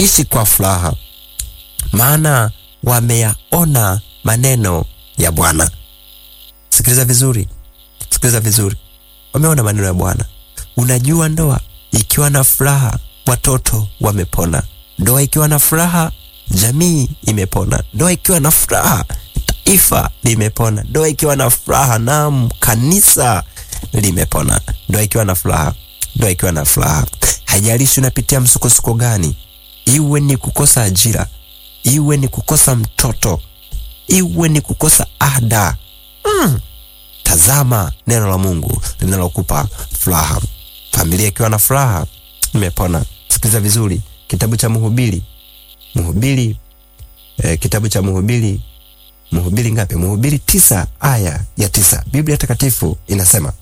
ishi kwa furaha, maana wameyaona maneno ya Bwana. Sikiliza vizuri, sikiliza vizuri, wameona maneno ya Bwana. Unajua, ndoa ikiwa na furaha, watoto wamepona. Ndoa ikiwa na furaha, jamii imepona. Ndoa ikiwa na furaha, taifa limepona. Ndoa ikiwa na furaha, naam, kanisa limepona. Ndoa ikiwa na furaha, ndoa ikiwa na furaha. Haijalishi unapitia msukosuko gani, iwe ni kukosa ajira, iwe ni kukosa mtoto, iwe ni kukosa ada mm. Tazama neno la Mungu linalokupa furaha. Familia ikiwa na furaha imepona. Sikiliza vizuri, kitabu cha Mhubiri, Mhubiri eh, kitabu cha Mhubiri, Mhubiri ngapi? Mhubiri tisa aya ya tisa. Biblia Takatifu inasema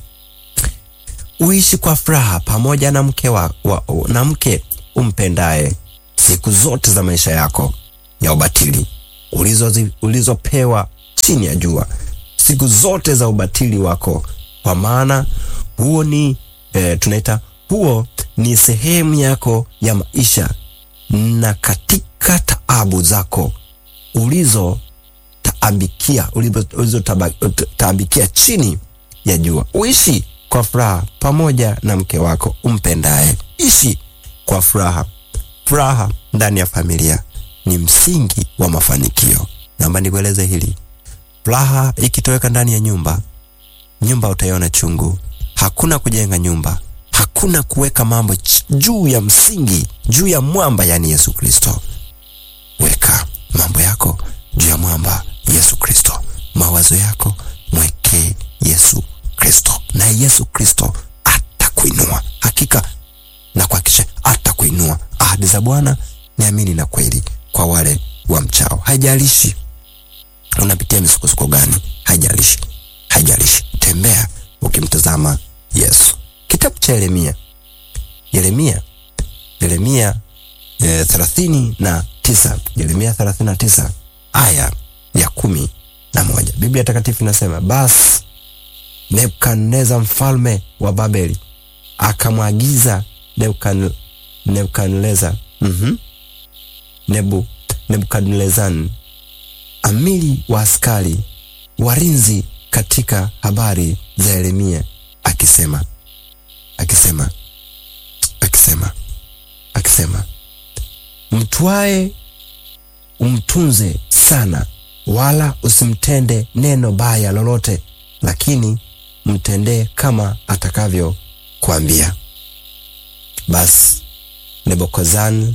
uishi kwa furaha pamoja na mke wa, wa, na mke umpendaye siku zote za maisha yako ya ubatili ulizopewa ulizo chini ya jua, siku zote za ubatili wako, kwa maana huo ni e, tunaita huo ni sehemu yako ya maisha, na katika taabu zako ulizo taabikia ulizo taabikia chini ya jua, uishi kwa furaha pamoja na mke wako umpendaye. Ishi kwa furaha. Furaha ndani ya familia ni msingi wa mafanikio. Naomba nikueleze hili, furaha ikitoweka ndani ya nyumba, nyumba utaiona chungu. Hakuna kujenga nyumba, hakuna kuweka mambo juu ya msingi, juu ya mwamba, yani Yesu Kristo. Weka mambo yako juu ya mwamba Yesu Kristo. Mawazo yako mwekee Yesu Kristo, naye Yesu Kristo atakuinua hakika, na kuhakikisha atakuinua. Ahadi za Bwana ni amini na kweli kwa wale wa mchao. Haijalishi unapitia misukosuko gani, haijalishi, haijalishi, tembea ukimtazama Yesu. Kitabu cha Yeremia, Yeremia, Yeremia e, thelathini na tisa, Yeremia thelathini na tisa aya ya kumi na moja Biblia Takatifu inasema basi Nebukadneza mfalme wa Babeli akamwagiza Nebukadneza mm -hmm. Nebu Nebukadnezan amiri wa askari walinzi katika habari za Yeremia akisema akisema akisema akisema mtwae umtunze sana, wala usimtende neno baya lolote, lakini mtendee kama atakavyo kuambia. Basi Nebukadnezar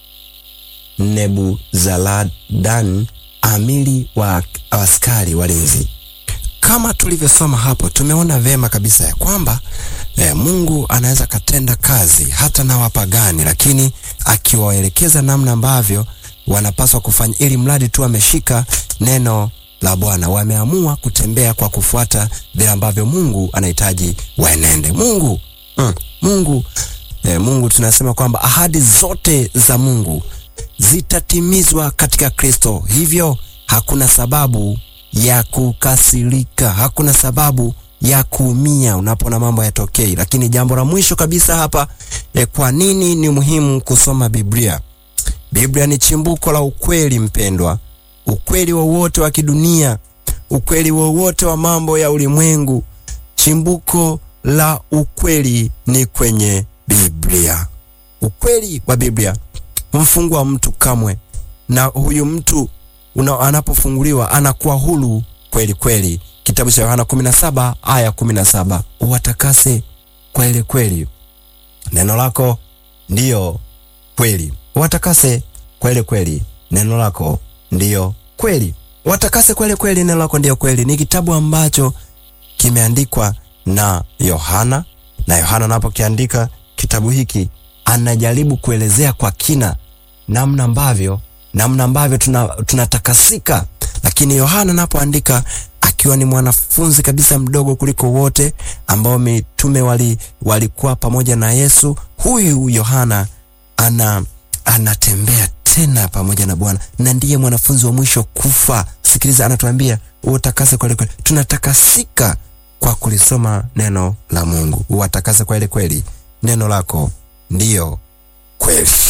Nebuzaradan amiri wa askari walinzi. Kama tulivyosoma hapo, tumeona vema kabisa ya kwamba eh, Mungu anaweza katenda kazi hata na wapagani, lakini akiwaelekeza namna ambavyo wanapaswa kufanya, ili mradi tu ameshika neno la Bwana. Wameamua kutembea kwa kufuata vile ambavyo Mungu anahitaji waenende. Mungu mm, Mungu eh, Mungu tunasema kwamba ahadi zote za Mungu zitatimizwa katika Kristo. Hivyo hakuna sababu ya kukasirika, hakuna sababu ya kuumia unapoona mambo yatokei. Lakini jambo la mwisho kabisa hapa e, kwa nini ni muhimu kusoma Biblia? Biblia ni chimbuko la ukweli mpendwa, ukweli wowote wa, wa kidunia, ukweli wowote wa, wa mambo ya ulimwengu. Chimbuko la ukweli ni kwenye Biblia. Ukweli wa Biblia humfungua mtu kamwe, na huyu mtu una, anapofunguliwa anakuwa huru kweli kweli. Kitabu cha Yohana 17 aya 17, uwatakase kweli kweli, neno lako ndiyo kweli. Uwatakase kweli kweli, neno lako ndiyo kweli. Watakase kweli kweli, neno lako ndiyo kweli. Ni kitabu ambacho kimeandikwa na Yohana, na Yohana anapokiandika kitabu hiki anajaribu kuelezea kwa kina namna ambavyo namna ambavyo tunatakasika tuna, lakini Yohana anapoandika akiwa ni mwanafunzi kabisa mdogo kuliko wote ambao mitume wali walikuwa pamoja na Yesu. Huyu Yohana ana anatembea tena pamoja na Bwana na ndiye mwanafunzi wa mwisho kufa. Sikiliza, anatuambia utakase kweli kweli. Tunatakasika kwa kulisoma neno la Mungu. Uwatakase kweli kweli, neno lako ndiyo kweli.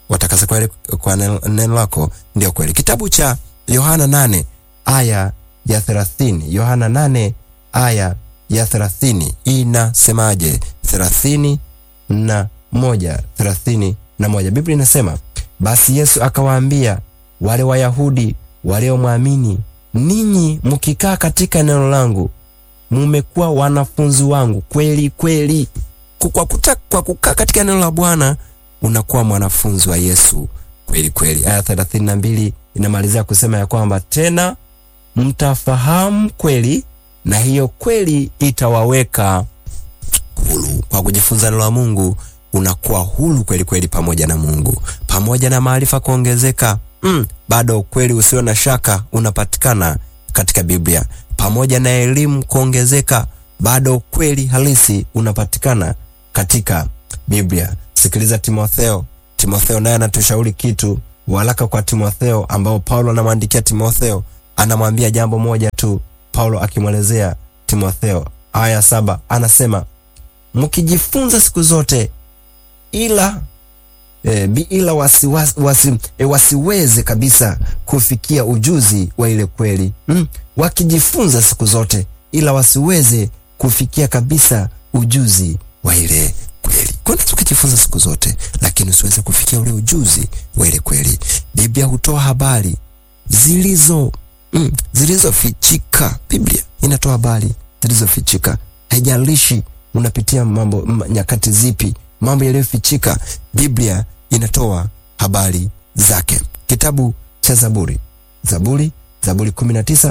watakase kweli kwa neno lako ndio kweli. Kitabu cha Yohana nane aya ya thelathini Yohana nane aya ya thelathini inasemaje? thelathini na moja thelathini na moja Biblia inasema basi Yesu akawaambia wale Wayahudi waliomwamini, ninyi mkikaa katika neno langu mumekuwa wanafunzi wangu kweli kweli. Kwa kuta, kwa kukaa katika neno la Bwana unakuwa mwanafunzi wa Yesu kweli kweli. Aya thelathini na mbili inamalizia kusema ya kwamba tena mtafahamu kweli na hiyo kweli itawaweka huru. Kwa kujifunza neno la Mungu unakuwa huru kweli kweli, pamoja na Mungu, pamoja na maarifa kuongezeka. Mm, bado ukweli usio na shaka unapatikana katika Biblia. Pamoja na elimu kuongezeka, bado ukweli halisi unapatikana katika Biblia. Sikiliza Timotheo. Timotheo naye anatushauri kitu, waraka kwa Timotheo ambao Paulo anamwandikia Timotheo, anamwambia jambo moja tu. Paulo akimwelezea Timotheo, aya saba anasema mkijifunza siku zote ila e, ila wasi, wasi, wasi, e, wasiweze kabisa kufikia ujuzi wa ile kweli mm. Wakijifunza siku zote ila wasiweze kufikia kabisa ujuzi wa ile kweli. Kwani tukijifunza siku zote lakini usiweze kufikia ule ujuzi wa ile kweli. Biblia hutoa habari zilizo mm, zilizofichika. Biblia inatoa habari zilizofichika, haijalishi unapitia mambo nyakati zipi, mambo yaliyofichika, Biblia inatoa habari zake. Kitabu cha Zaburi, Zaburi, Zaburi 19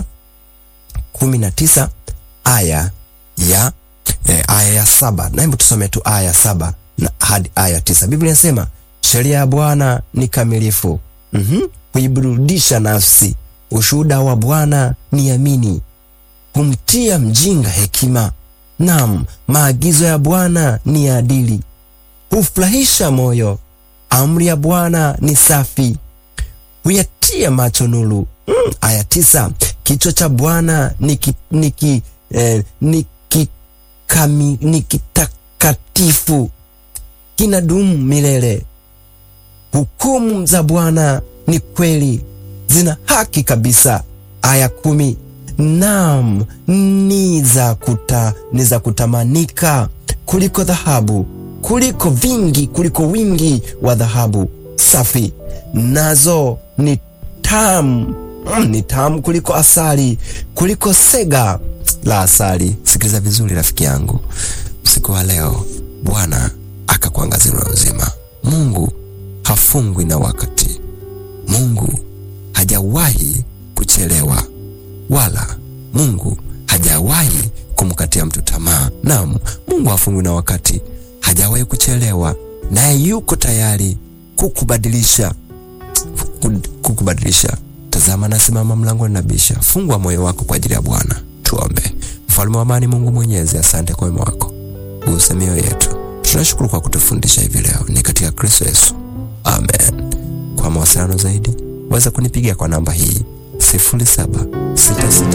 19 aya ya eh, aya ya saba na hebu tusome tu aya ya saba na hadi aya tisa. Biblia inasema sheria ya Bwana ni kamilifu, mm huiburudisha nafsi. Ushuhuda wa Bwana ni amini, humtia mjinga hekima. Naam, maagizo ya Bwana ni adili, hufurahisha moyo. Amri ya Bwana ni safi, huyatia macho nuru. Mm, aya tisa. Kichwa cha Bwana ni ki, ni ki, eh, ni kikami, ni kitakatifu, kinadumu milele. Hukumu za Bwana ni kweli, zina haki kabisa. Aya kumi. Naam, ni za kuta, ni za kutamanika kuliko dhahabu, kuliko vingi, kuliko wingi wa dhahabu safi. Nazo ni tamu, mm, ni tamu kuliko asali, kuliko sega la asali. Sikiliza vizuri rafiki yangu, usiku wa leo Bwana akakuangazia na uzima. Mungu hafungwi na wakati. Mungu hajawahi kuchelewa wala Mungu hajawahi kumkatia mtu tamaa. Naam, Mungu hafungwi na wakati, hajawahi kuchelewa, naye yuko tayari kukubadilisha, kukubadilisha. Tazama, nasimama mlangoni nabisha. Fungua moyo wako kwa ajili ya Bwana. Tuombe. Mfalme wa amani, Mungu Mwenyezi, asante kwa wema wako, guse mioyo yetu. Tunashukuru kwa kutufundisha hivi leo, ni katika Kristo Yesu, amen. Kwa mawasiliano zaidi waweza kunipigia kwa namba hii sifuri saba sita sita